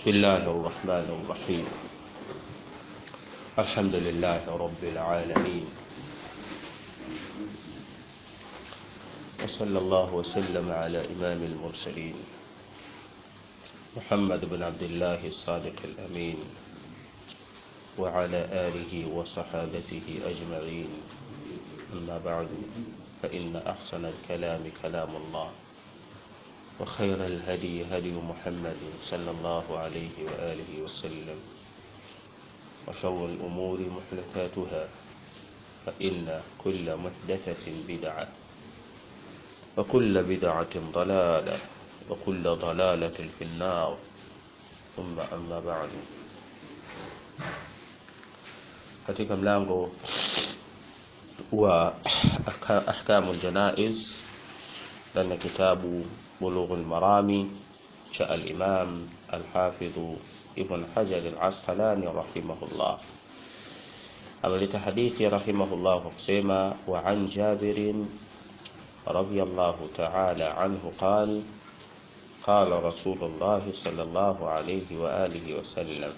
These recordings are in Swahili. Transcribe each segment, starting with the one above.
بسم الله الرحمن الرحيم الحمد لله رب العالمين وصلى الله وسلم على إمام المرسلين محمد بن عبد الله الصادق الأمين وعلى آله وصحابته أجمعين أما بعد فإن أحسن الكلام كلام الله وخير الهدي هدي محمد صلى الله عليه وآله وسلم وشر الأمور محدثاتها فإن كل محدثة بدعة وكل بدعة ضلالة وكل ضلالة في النار ثم أما بعد katika mlango wa ahkamu ljanaiz ndani ya kitabu bulughu lmarami cha alimam alhafidhu ibn hajar alasqalani rahimahullah ameleta hadithi rahimahullah kwa kusema wa an jabirin رضي الله تعالى عنه قال قال رسول الله صلى الله عليه وآله وسلم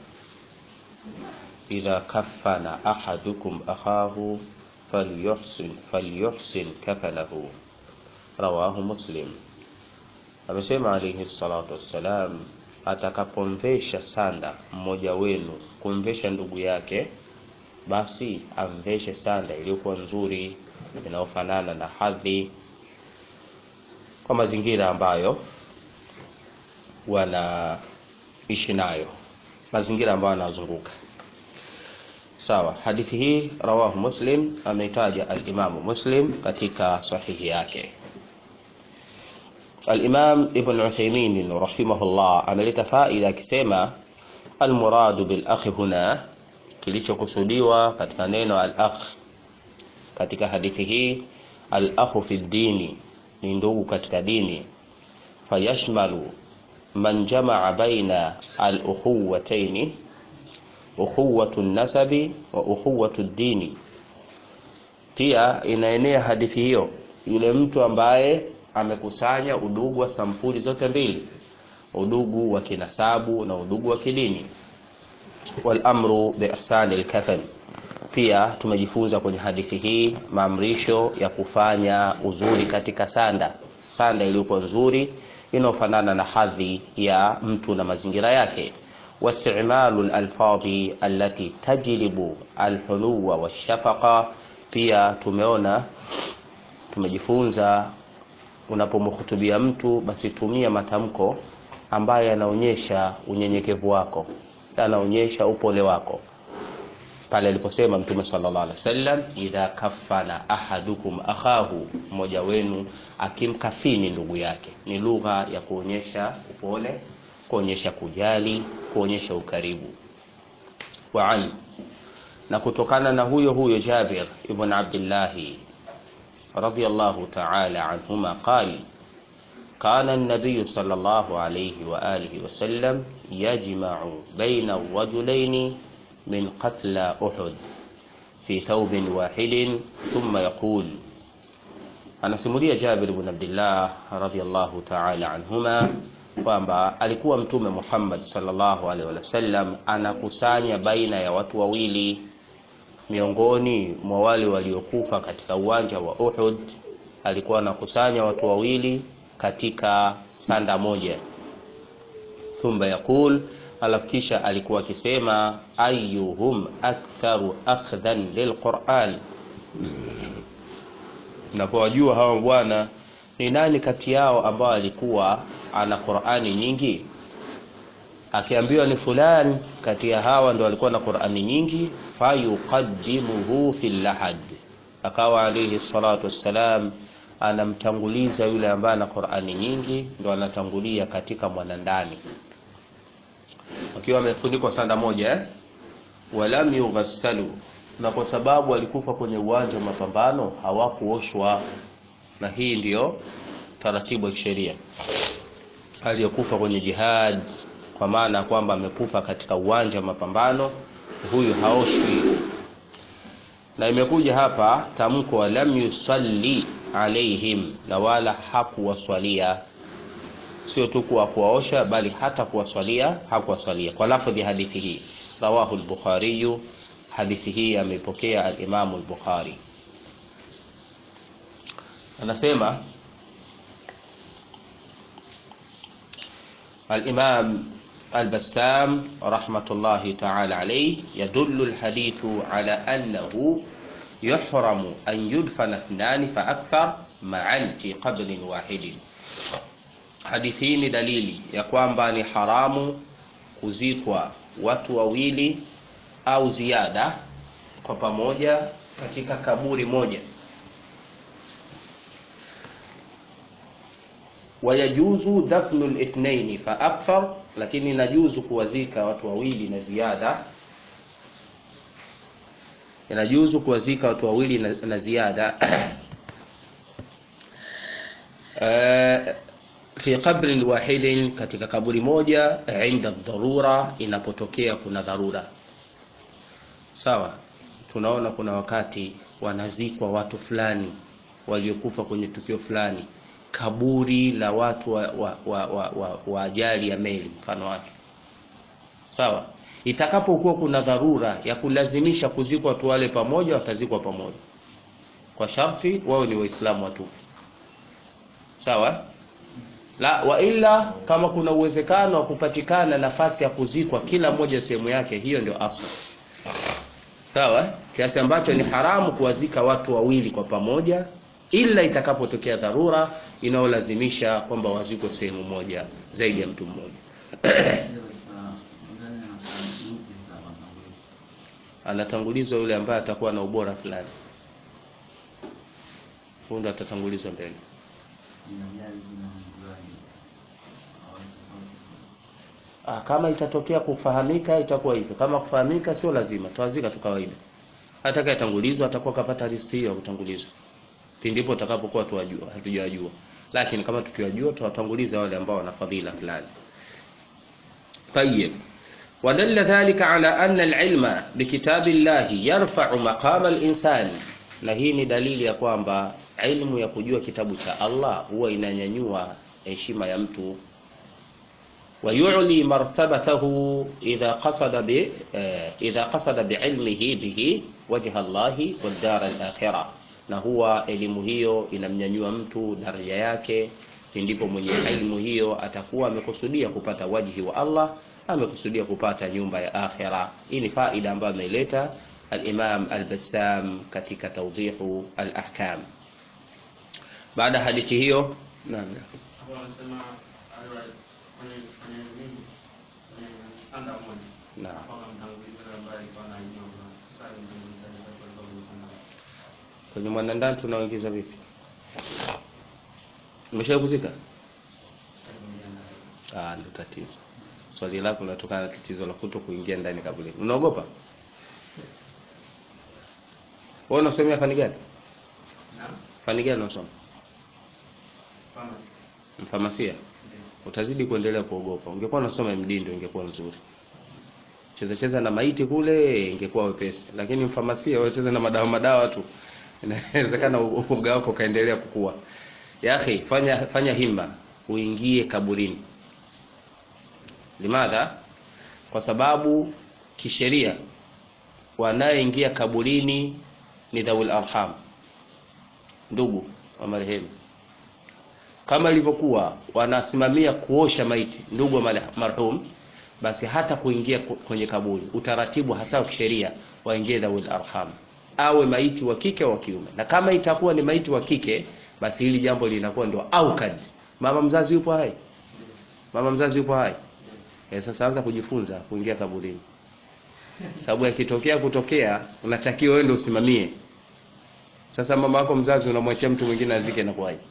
إذا كفن أحدكم أخاه فليحسن, فليحسن كفنه رواه مسلم amesema alayhi salatu wassalam atakapomvesha sanda mmoja wenu kumvesha ndugu yake basi amveshe sanda iliyokuwa nzuri inayofanana na hadhi kwa mazingira ambayo wanaishi nayo mazingira ambayo wanazunguka sawa hadithi hii rawahu muslim ameitaja alimamu muslim katika sahihi yake alimam ibn uthaymin rahimahullah ameleta faida akisema almuradu bilakhi huna kilichokusudiwa katika neno alakh katika hadithi hii alakhu fi ddini ni ndugu katika dini fayashmalu man jamaa baina alukhuwataini ukhuwatu nasabi wa ukhuwatu dini pia inaenea hadithi hiyo yule mtu ambaye amekusanya udugu wa sampuli zote mbili udugu wa kinasabu na udugu wa kidini walamru biihsani lkafan pia tumejifunza kwenye hadithi hii maamrisho ya kufanya uzuri katika sanda sanda iliyokuwa nzuri inayofanana na hadhi ya mtu na mazingira yake واستعمال الألفاظ التي تجلب الحلو والشفقة pia tumeona tumejifunza unapomhutubia mtu basi tumia matamko ambayo yanaonyesha unyenyekevu wako yanaonyesha upole wako pale aliposema mtume sallallahu alaihi wasallam idha kafana ahadukum akhahu mmoja wenu akimkafini ndugu yake ni lugha ya kuonyesha upole kuonyesha kujali kuonyesha ukaribu wa an na kutokana na huyo huyo Jabir ibn Abdullah radiyallahu ta'ala anhuma qali كان النبي صلى الله عليه وآله وسلم يجمع بين الرجلين من قتلى أحد في ثوب واحد ثم يقول anasimulia Jabir ibn Abdullah radhiyallahu ta'ala anhuma kwamba alikuwa mtume Muhammad sallallahu alaihi wasallam anakusanya baina ya watu wawili miongoni mwa wale waliokufa katika uwanja wa Uhud alikuwa anakusanya watu wawili katika sanda moja thumma yaqul alafu kisha alikuwa akisema ayyuhum aktharu akhdhan lilquran napowajua hawa bwana ni nani kati yao ambao alikuwa ana Qur'ani nyingi akiambiwa ni fulani kati ya hawa ndo alikuwa na Qur'ani nyingi fayuqaddimuhu fil lahad akawa alayhi salatu wassalam anamtanguliza yule ambaye ana Qur'ani nyingi ndo anatangulia katika mwanandani akiwa amefunikwa sanda moja eh? walam yughassalu na kwa sababu alikufa kwenye uwanja wa mapambano hawakuoshwa na hii ndiyo taratibu ya kisheria aliyokufa kwenye jihad kwa maana kwamba amekufa katika uwanja wa mapambano huyu haoshwi na imekuja hapa tamko lam yusalli alaihim na wala hakuwaswalia sio tu kuwa kuwaosha bali hata kuwaswalia hakuwaswalia kwa lafdhi hadithi hii rawahu al-bukhari hadithi hii ameipokea al-imamu al-bukhari anasema الإمام البسام رحمة الله تعالى عليه يدل الحديث على أنه يحرم أن يدفن اثنان فأكثر معا في قبر واحد hadithi hii ni dalili ya kwamba ni haramu kuzikwa watu wawili au ziada kwa pamoja katika kaburi moja wayajuzu dafnu lithnaini fa akthar lakini inajuzu kuwazika watu wawili na ziada inajuzu kuwazika watu wawili na, na ziada uh, fi qabrin wahidin katika kaburi moja inda dharura inapotokea kuna dharura sawa tunaona kuna wakati wanazikwa watu fulani waliokufa kwenye tukio fulani kaburi la watu wa, wa, wa, wa, wa, wa ajali ya meli mfano wake sawa itakapokuwa kuna dharura ya kulazimisha kuzikwa watu wale pamoja watazikwa pamoja kwa sharti wao ni waislamu watupu sawa la wa ila kama kuna uwezekano wa kupatikana nafasi ya kuzikwa kila mmoja sehemu yake hiyo ndio asli sawa kiasi ambacho ni haramu kuwazika watu wawili kwa pamoja ila itakapotokea dharura inayolazimisha kwamba wazikwe sehemu moja zaidi ya mtu mmoja anatangulizwa yule ambaye atakuwa na ubora fulani huyu ndo atatangulizwa mbele Ah, kama itatokea kufahamika itakuwa hivyo. Kama kufahamika sio lazima, tawazika tu kawaida. Atakayetangulizwa atakuwa kapata riziki hiyo ya kutangulizwa. Pindipo utakapokuwa tuwajua, hatujawajua. Lakini kama tukiwajua tutawatanguliza wale ambao wana fadhila fulani. طيب ودل ذلك على أن العلم بكتاب الله يرفع مقام الإنسان na hii ni dalili ya kwamba ilmu ya kujua kitabu cha Allah huwa inanyanyua heshima ya mtu ويعلي مرتبته إذا قصد ب إذا قصد بعلمه به وجه الله والدار الآخرة na huwa elimu hiyo inamnyanyua mtu daraja yake ndipo mwenye elimu hiyo atakuwa amekusudia kupata wajhi wa Allah amekusudia kupata nyumba ya akhira hii ni faida ambayo ameileta al-Imam al-Bassam katika tawdihu al-ahkam baada hadithi hiyo naam kwenye mwanandani tunaoingiza vipi umeshawahi kuzika ah ndo tatizo swali lako linatokana na tatizo la kuto kuingia ndani kaburi unaogopa wewe unasomea fani gani fani gani unasoma mfamasia utazidi kuendelea kuogopa ungekuwa unasoma MD ndio ingekuwa nzuri cheza cheza na maiti kule ingekuwa wepesi lakini mfamasia wacheza na madawa madawa tu inawezekana uoga wako kaendelea kukua ya akhi fanya fanya himma uingie kaburini limadha kwa sababu kisheria wanayeingia kaburini ni dhawul arham ndugu wa marehemu kama ilivyokuwa wanasimamia kuosha maiti ndugu wa marhum basi hata kuingia kwenye kaburi utaratibu hasa wa kisheria waingie dhawul arham awe maiti wa kike au wa kiume na kama itakuwa ni maiti wa kike basi hili jambo linakuwa ndio aukad mama mzazi yupo hai mama mzazi yupo hai e, sasa anza kujifunza kuingia kaburini sababu yakitokea kutokea unatakiwa wewe ndio usimamie sasa mama wako mzazi unamwachia mtu mwingine azike na kuwaje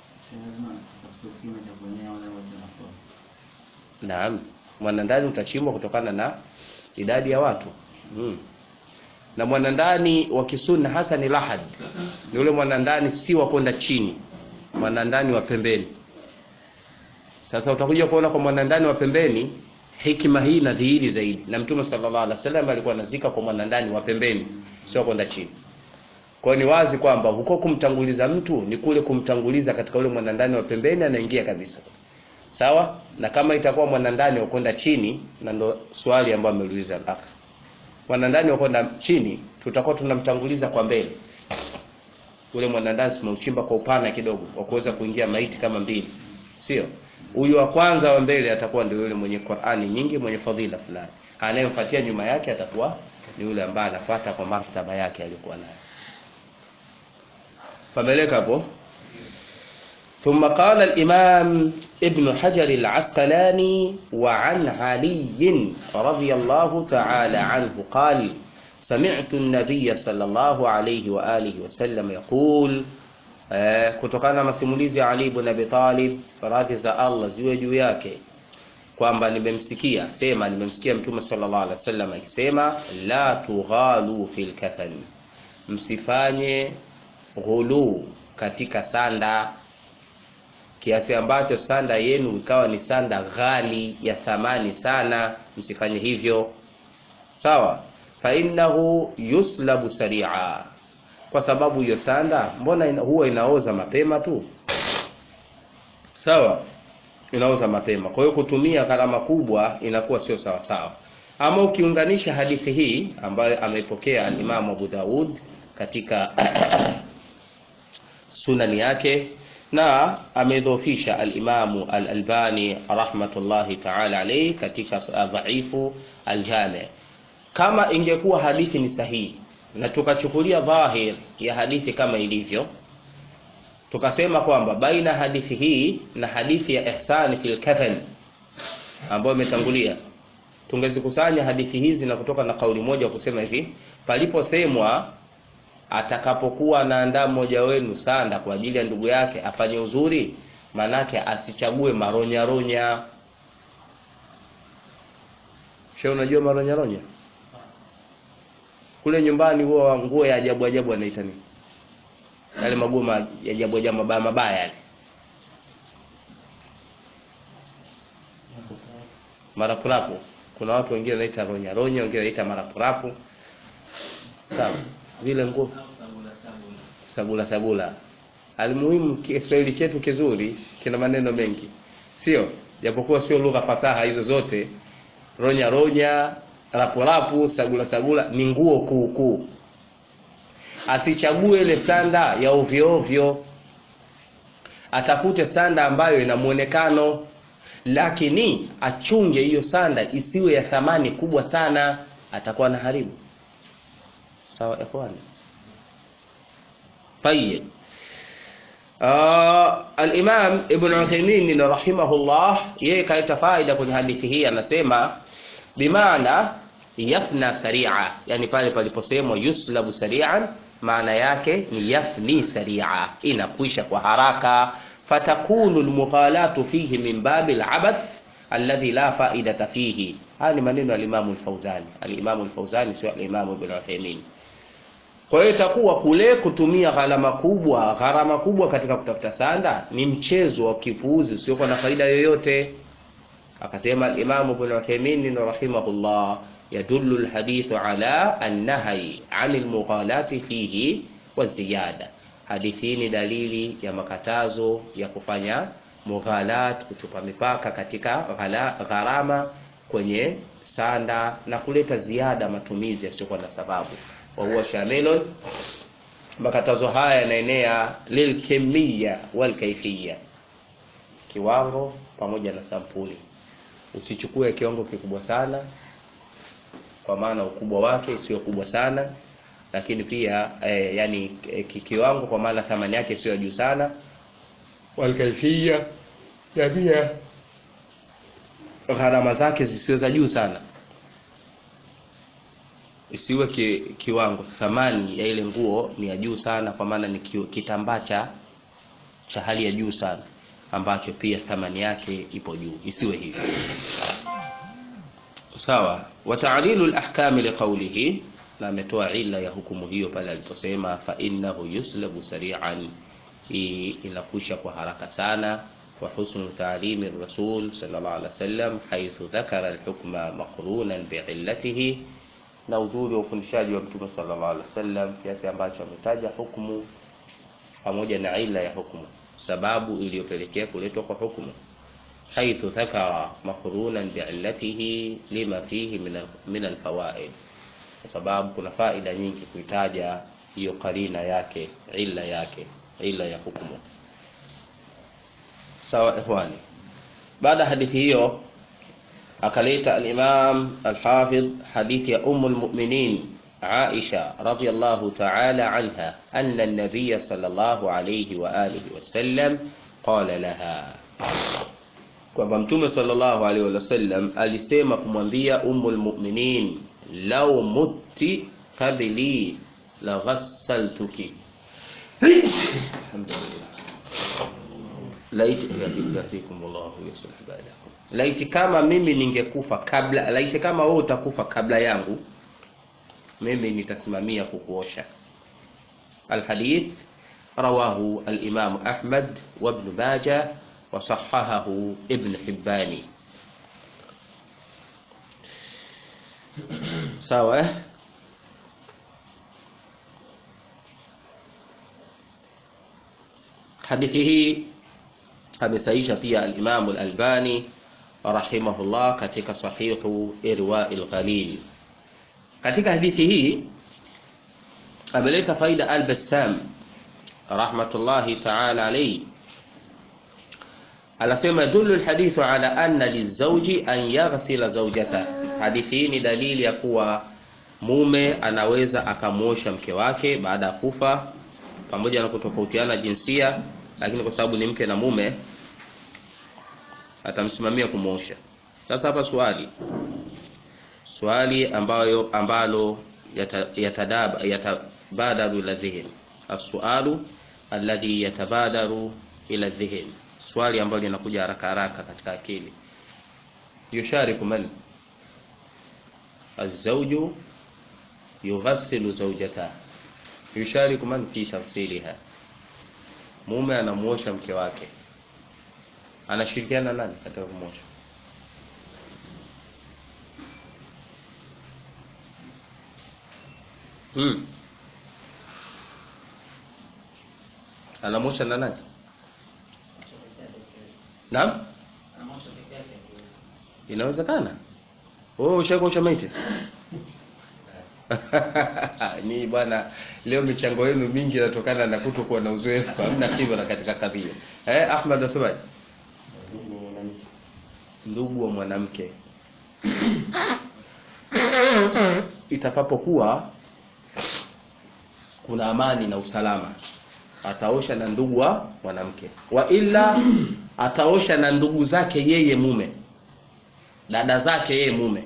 Naam, mwanandani utachimbwa kutokana na idadi ya watu hmm. Na mwanandani wa kisunna hasa ni lahad, ni ule mwanandani si wa kwenda chini, mwanandani wa pembeni. Sasa utakuja kuona kwa mwanandani wa pembeni hikima hii inadhihiri zaidi, na Mtume sallallahu alaihi wasallam alikuwa anazika kwa mwanandani wa pembeni, sio kwenda chini. Kwa ni wazi kwamba huko kumtanguliza mtu ni kule kumtanguliza katika ule mwanandani wa pembeni, anaingia kabisa sawa na kama itakuwa mwanandani ukwenda chini na ndo swali ambayo ameuliza al mwanandani ukwenda chini tutakuwa tunamtanguliza kwa mbele ule mwanandani tumeuchimba kwa upana kidogo wa kuweza kuingia maiti kama mbili sio huyu wa kwanza wa mbele atakuwa ndio yule mwenye Qur'ani nyingi mwenye fadhila fulani anayemfuatia nyuma yake atakuwa ni yule ambaye anafuata kwa martaba yake aliyokuwa nayo fameleka hapo ثم قال الإمام ابن حجر العسقلاني وعن علي رضي الله تعالى عنه قال سمعت النبي صلى الله عليه وآله وسلم يقول kutokana na masimulizi ya Ali ibn Abi Talib radhi za Allah ziwe juu yake kwamba nimemsikia sema nimemsikia mtume sallallahu alaihi wasallam akisema la tughalu fil kafan msifanye ghulu katika sanda kiasi ambacho sanda yenu ikawa ni sanda ghali ya thamani sana msifanye hivyo sawa fa innahu yuslabu sari'a kwa sababu hiyo sanda mbona ina, huwa inaoza mapema tu sawa inaoza mapema kwa hiyo kutumia gharama kubwa inakuwa sio sawa sawa ama ukiunganisha hadithi hii ambayo ameipokea al-Imam Abu Daud katika sunani yake na amedhofisha al-Imamu al-Albani rahmatullahi ta'ala alayhi katika dhaifu al-Jami' kama ingekuwa hadithi ni sahihi na tukachukulia dhahir ya hadithi kama ilivyo tukasema kwamba baina hadithi hii na hadithi ya ihsani fil kafan ambayo imetangulia tungezikusanya hadithi hizi na kutoka na kauli moja kusema hivi paliposemwa atakapokuwa anaandaa mmoja wenu sanda kwa ajili ya ndugu yake afanye uzuri manake asichague maronyaronya she unajua maronyaronya kule nyumbani huwa nguo ya ajabu ajabu anaita nini yale maguo ya ajabu ajabu mabaya mabaya yale marapurapu kuna watu wengine wanaita ronya ronya wengine wanaita marapurapu sawa zile nguo sagula sagula almuhimu Kiswahili chetu kizuri kina maneno mengi sio japokuwa sio lugha fasaha hizo zote ronya ronya rapurapu sagula sagula ni nguo kuu kuu asichague ile sanda ya ovyo ovyo atafute sanda ambayo ina muonekano lakini achunge hiyo sanda isiwe ya thamani kubwa sana atakuwa na haribu sawa ikhwani طيب uh, al-Imam Ibn Uthaymeen rahimahullah yeye kaita faida kwenye hadithi hii anasema bimaana yafna sari'a yani pale paliposemwa yuslabu sari'an maana yake ni yafni sari'a inakwisha kwa haraka fatakunu almughalatu fihi min babi alabath alladhi la faidata fihi haya ni maneno ya al-Imam al-Fawzani al-Imam al-Fawzani sio al-Imam Ibn Uthaymeen kwa hiyo itakuwa kule kutumia gharama kubwa gharama kubwa katika kutafuta sanda ni mchezo wa kipuuzi usiokuwa na faida yoyote akasema al-Imam Ibn Uthaymeen rahimahullah يدل الحديث على النهي عن المغالاة فيه والزيادة hadithi ni dalili ya makatazo ya kufanya mughalat kutupa mipaka katika gharama kwenye sanda na kuleta ziada matumizi yasiyokuwa na sababu wa huwa shamilun makatazo haya yanaenea lilkemia walkaifia kiwango pamoja na sampuli usichukue kiwango kikubwa sana kwa maana ukubwa wake sio kubwa sana lakini pia eh, yani eh, kiwango kwa maana thamani yake sio juu sana walkaifia na pia gharama zake zisiwe za juu sana isiwe ki, kiwango thamani ya ile nguo ni ya juu sana kwa maana ni kitambaa cha cha hali ya juu sana ambacho pia thamani yake ipo juu isiwe hivyo sawa wa ta'lilu al-ahkam liqawlihi na ametoa illa ya hukumu hiyo pale aliposema fa innahu yuslabu sari'an hii inakusha kwa haraka sana wa husnu ta'limi rasul sallallahu alaihi wasallam haythu dhakara al-hukma maqrunan bi'illatihi na uzuri wa ufundishaji wa mtume sallallahu alaihi wasallam kiasi ambacho ametaja hukumu pamoja na ila ya hukumu sababu iliyopelekea kuletwa kwa hukumu حيث ذكر مقرونا بعلته لما فيه من من الفوائد kwa sababu kuna faida nyingi kuitaja hiyo karina yake illa yake illa ya hukumu sawa ikhwani baada hadithi hiyo akaleta al-Imam al-Hafidh hadithi ya Umm al-Mu'minin Aisha radhiyallahu ta'ala anha anna an-nabiy sallallahu alayhi wa alihi wa sallam qala laha kwamba mtume sallallahu alaihi wasallam alisema kumwambia Ummul Mu'minin law mutti qabli la ghassaltuki alhamdulillah laiti yafikum Allah yuslih ba'dakum laiti kama mimi ningekufa kabla laiti kama wewe utakufa kabla yangu mimi nitasimamia kukuosha alhadith rawahu al-imam Ahmad wa ibn Majah وصححه ابن حبان sawa hadithi hii amesaisha pia al-Imam al-Albani rahimahullah katika sahihu Irwa'il Ghalil katika hadithi hii ameleta faida al-Bassam rahmatullahi ta'ala alayhi anasema dulu alhadithu ala anna lizawji an yaghsila zawjata hadithi hii ni dalili ya kuwa mume anaweza akamuosha mke wake baada ya kufa pamoja na kutofautiana jinsia lakini kwa sababu ni mke na mume atamsimamia kumuosha sasa hapa swali swali ambayo ambalo yatabadaru yata ila dhihin as-sualu alladhi yatabadaru ila dhihin swali ambalo linakuja haraka haraka katika akili yushariku man azawju yughassilu zawjata yushariku man fi tafsiliha mume anamuosha mke wake anashirikiana nani katika kumosha hmm. anamosha na nani Naam? Inawezekana. Wewe ushakuosha maiti? ni bwana leo michango yenu mingi inatokana na kutokuwa na uzoefu hamna khibra katika kadhia eh Ahmad wasemaje ndugu wa mwanamke itakapokuwa kuna amani na usalama ataosha na ndugu wa mwanamke wa ila ataosha na ndugu zake yeye mume dada zake yeye mume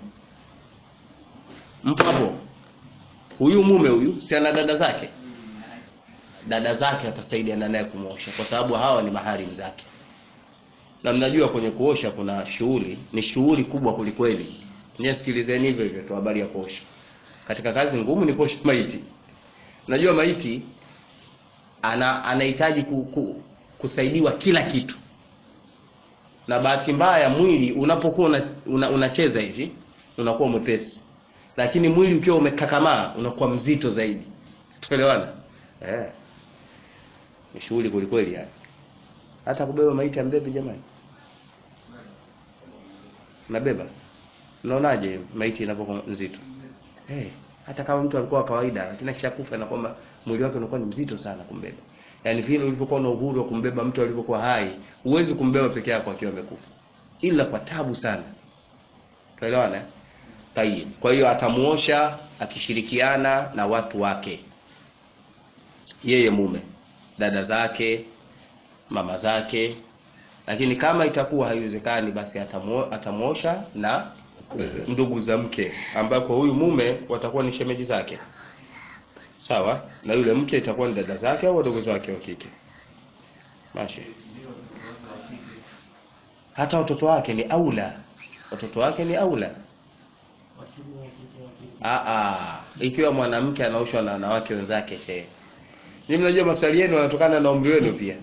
mpo hapo huyu mume huyu si ana dada zake dada zake atasaidiana naye kumosha kwa sababu hawa ni maharimu zake na mnajua kwenye kuosha kuna shughuli ni shughuli kubwa kulikweli nyie sikilizeni hivyo hivyo tu habari ya kuosha katika kazi ngumu ni kuosha maiti najua maiti ana anahitaji ku, ku, kusaidiwa kila kitu na bahati mbaya mwili unapokuwa una, una, unacheza hivi unakuwa mwepesi lakini mwili ukiwa umekakamaa unakuwa mzito zaidi tuelewana eh ni shughuli kwelikweli yani hata kubeba maiti ya mbebe jamani nabeba unaonaje maiti inapokuwa nzito eh hey, hata kama mtu alikuwa kawaida lakini akishakufa na kwamba mwili wake unakuwa ni mzito sana kumbeba yaani vile ulivyokuwa na uhuru wa kumbeba mtu alivyokuwa hai huwezi kumbeba peke yako akiwa amekufa ila kwa tabu sana tuelewana tayib kwa hiyo atamuosha akishirikiana na watu wake yeye mume dada zake mama zake lakini kama itakuwa haiwezekani basi atamuosha na ndugu za mke ambako huyu mume watakuwa ni shemeji zake sawa na yule mke itakuwa ni dada zake au wadogo zake wa kike mashi hata watoto wake ni aula watoto wake ni aula Aa, ikiwa mwanamke anaoshwa na wanawake wenzake she ni mnajua maswali yenu yanatokana na umri wenu pia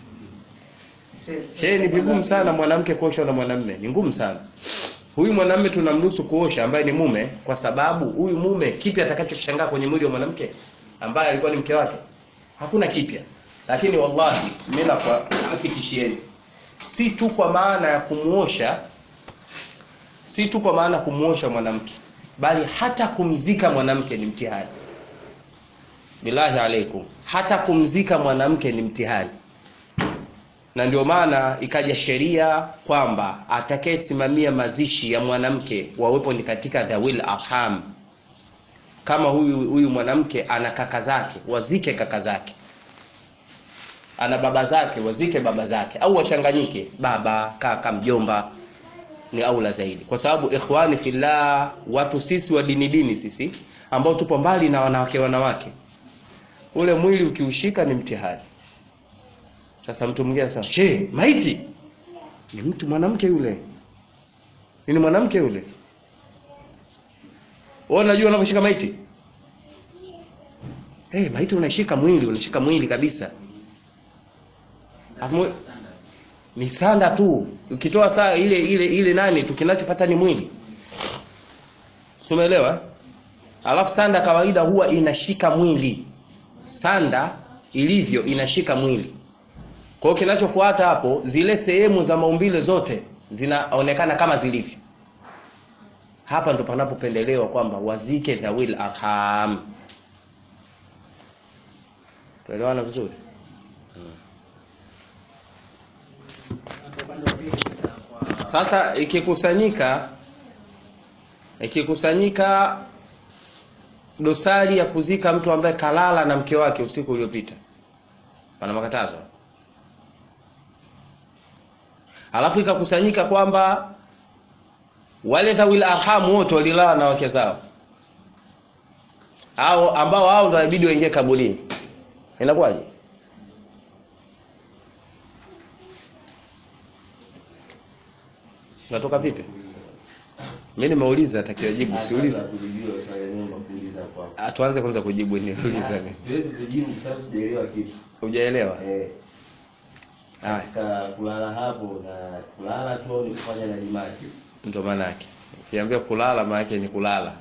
she ni vigumu sana mwanamke kuoshwa na mwanamume ni ngumu sana huyu mwanamume tunamruhusu kuosha ambaye ni mume kwa sababu huyu mume kipi atakachoshangaa kwenye mwili wa mwanamke ambaye alikuwa ni mke wake hakuna kipya lakini wallahi mimi nakuhakikishieni si tu kwa maana ya kumuosha si tu kwa maana ya kumuosha mwanamke bali hata kumzika mwanamke ni mtihani billahi alaikum hata kumzika mwanamke ni mtihani na ndio maana ikaja sheria kwamba atakayesimamia mazishi ya mwanamke wawepo ni katika dhawil arham kama huyu huyu mwanamke ana kaka zake wazike kaka zake ana baba zake wazike baba zake au wachanganyike baba kaka mjomba ni aula zaidi kwa sababu ikhwani fillah watu sisi wa dini dini sisi ambao tupo mbali na wanawake wanawake ule mwili ukiushika ni mtihani sasa mtu mwingine anasema she maiti ni mtu mwanamke yule ni mwanamke yule wewe unajua unavyoshika maiti hey, maiti unashika mwili unashika mwili kabisa Afu, ni sanda tu ukitoa saa ile ile ile nani tu kinachofuata ni mwili umeelewa alafu sanda kawaida huwa inashika mwili sanda ilivyo inashika mwili kwa hiyo kinachofuata hapo zile sehemu za maumbile zote zinaonekana kama zilivyo hapa ndo panapopendelewa kwamba wazike dhawil arham tuelewana vizuri sasa ikikusanyika ikikusanyika dosari ya kuzika mtu ambaye kalala na mke wake usiku uliopita pana makatazo alafu ikakusanyika kwamba wale dhawil arham wote walilala na wake zao au ambao hao ndio inabidi waingie kaburini inakuwaje natoka vipi mimi nimeuliza takiwa jibu siuliza tuanze kwanza kujibu niuliza siwezi kujibu kwa sababu sijaelewa kitu hujaelewa eh haya katika kulala hapo na kulala tu au ni kufanya na jimaji ndio maana yake ukiambia kulala maana yake ni kulala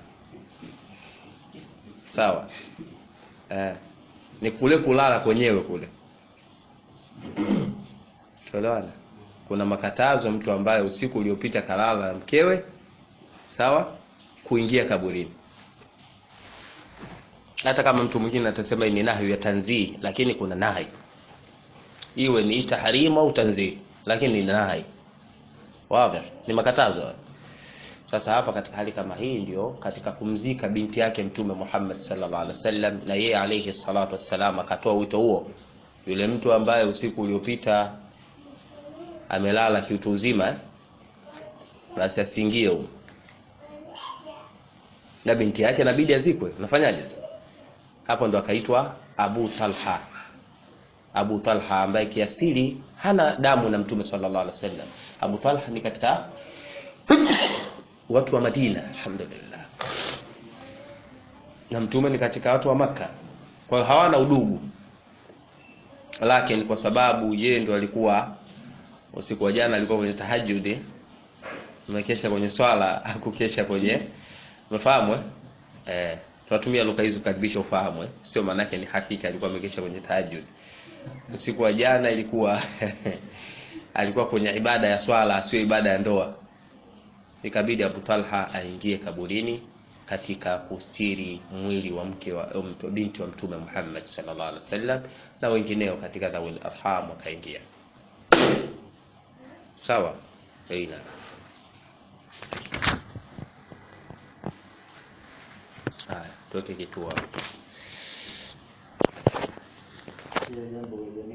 sawa eh, ni kule kulala kwenyewe kule tuelewana kuna makatazo mtu ambaye usiku uliopita kalala na mkewe sawa kuingia kaburini hata kama mtu mwingine atasema ni nahyu ya tanzii lakini kuna nahi iwe ni tahrimu au tanzii lakini ni nahi wazi ni makatazo hayo. sasa hapa katika hali kama hii ndio katika kumzika binti yake mtume Muhammad sallallahu alaihi wasallam na yeye alayhi salatu wassalam akatoa wito huo yule mtu ambaye usiku uliopita amelala kiutu uzima eh? basi asiingie huko na binti yake inabidi azikwe nafanyaje sasa hapo ndo akaitwa Abu Talha Abu Talha ambaye kiasili hana damu na mtume sallallahu alaihi wasallam Abu Talha ni katika watu wa Madina alhamdulillah na mtume ni katika watu wa Makka kwa hiyo hawana udugu lakini kwa sababu yeye ndo alikuwa usiku wa jana alikuwa kwenye tahajjud amekesha kwenye swala hakukesha kwenye umefahamu eh eh tunatumia lugha hizo karibisha ufahamu eh sio maana yake ni hakika alikuwa amekesha kwenye tahajjud usiku wa jana ilikuwa alikuwa kwenye ibada ya swala sio ibada ya ndoa ikabidi Abu Talha aingie kaburini katika kustiri mwili wa mke wa um, binti wa mtume Muhammad sallallahu alaihi wasallam na wengineo katika dhawil arham wakaingia sawa aina haya tuweke kituo hapo. Ile jambo